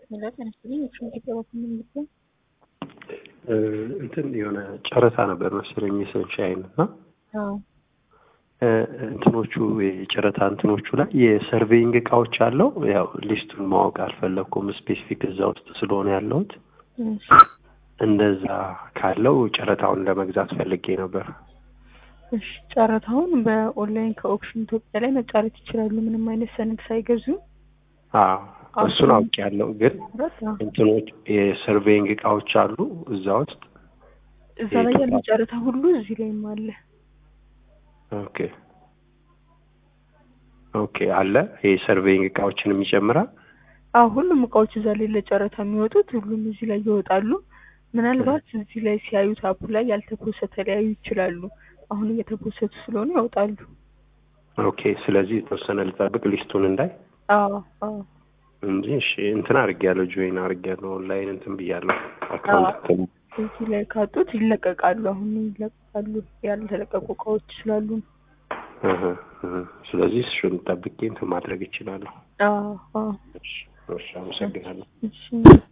መላጥ ያነስልኝ የሽንት ገባ ምንልኩ እንትን የሆነ ጨረታ ነበር መሰለኝ የሰንሻይን እና አዎ እንትኖቹ የጨረታ እንትኖቹ ላይ የሰርቬይንግ እቃዎች አለው። ያው ሊስቱን ማወቅ አልፈለግኩም ስፔሲፊክ እዛ ውስጥ ስለሆነ ያለሁት እሺ እንደዛ ካለው ጨረታውን ለመግዛት ፈልጌ ነበር። እሺ ጨረታውን በኦንላይን ከኦክሽን ኢትዮጵያ ላይ መጫረት ይችላሉ። ምንም አይነት ሰነድ ሳይገዙ አዎ እሱን አውቄያለሁ። ግን እንትኖች የሰርቬይንግ እቃዎች አሉ እዛ ውስጥ እዛ ላይ ያለ ጨረታ ሁሉ እዚህ ላይም አለ። ኦኬ ኦኬ አለ የሰርቬይንግ እቃዎችንም ይጨምራል። አዎ ሁሉም እቃዎች እዛ ላይ ለጨረታ የሚወጡት ሁሉም እዚህ ላይ ይወጣሉ። ምናልባት እዚህ ላይ ሲያዩት አፑ ላይ ያልተፖሰተ ሊያዩ ይችላሉ። አሁን እየተፖሰቱ ስለሆነ ያወጣሉ። ኦኬ ስለዚህ የተወሰነ ልጠብቅ ሊስቱን እንዳይ አዎ አዎ እንጂ እሺ እንትን አድርጌያለሁ ጆይን አድርጌያለሁ ኦንላይን እንትን ብያለሁ አካውንት እዚህ ላይ ካጡት ይለቀቃሉ። አሁን ይለቀቃሉ ያልተለቀቁ እቃዎች ስላሉ ነው። እህ እህ ስለዚህ እሱን ጠብቄ እንትን ማድረግ እችላለሁ። አዎ አዎ እሺ እሺ አመሰግናለሁ። እሺ